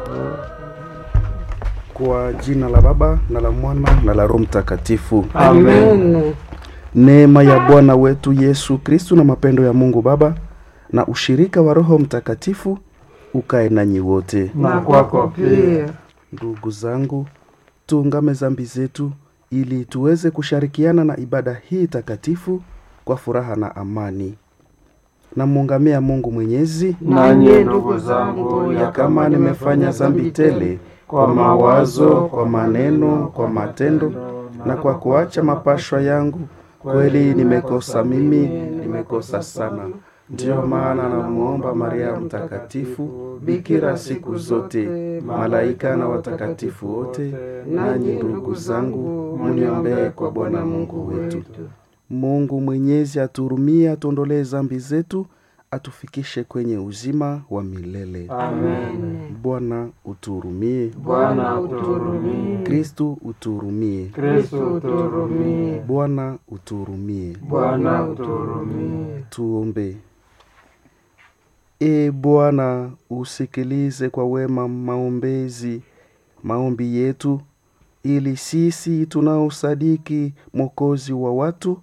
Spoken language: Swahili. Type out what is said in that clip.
Kwa jina la Baba na la Mwana na la Roho Mtakatifu. Amen. Neema ya Bwana wetu Yesu Kristu na mapendo ya Mungu Baba na ushirika wa Roho Mtakatifu ukae nanyi wote. Na kwako pia. Ndugu zangu, tuungame zambi zetu ili tuweze kushirikiana na ibada hii takatifu kwa furaha na amani. Namuungamia Mungu Mwenyezi Nanyi ndugu zangu, ya kama nimefanya zambi tele kwa mawazo, kwa maneno, kwa matendo na kwa kuacha mapashwa yangu, kweli nimekosa mimi, nimekosa sana. Ndiyo maana namuomba Maria Mtakatifu, bikira siku zote, malaika na watakatifu wote, nanyi ndugu zangu, muniombee kwa Bwana Mungu wetu. Mungu Mwenyezi aturumie, atuondolee zambi zetu, atufikishe kwenye uzima wa milele. Amen. Bwana uturumie. Bwana uturumie. Kristu uturumie. Kristo uturumie. Bwana uturumie. Bwana uturumie. Tuombe. E Bwana, usikilize kwa wema maombezi maombi yetu, ili sisi tunaosadiki Mwokozi wa watu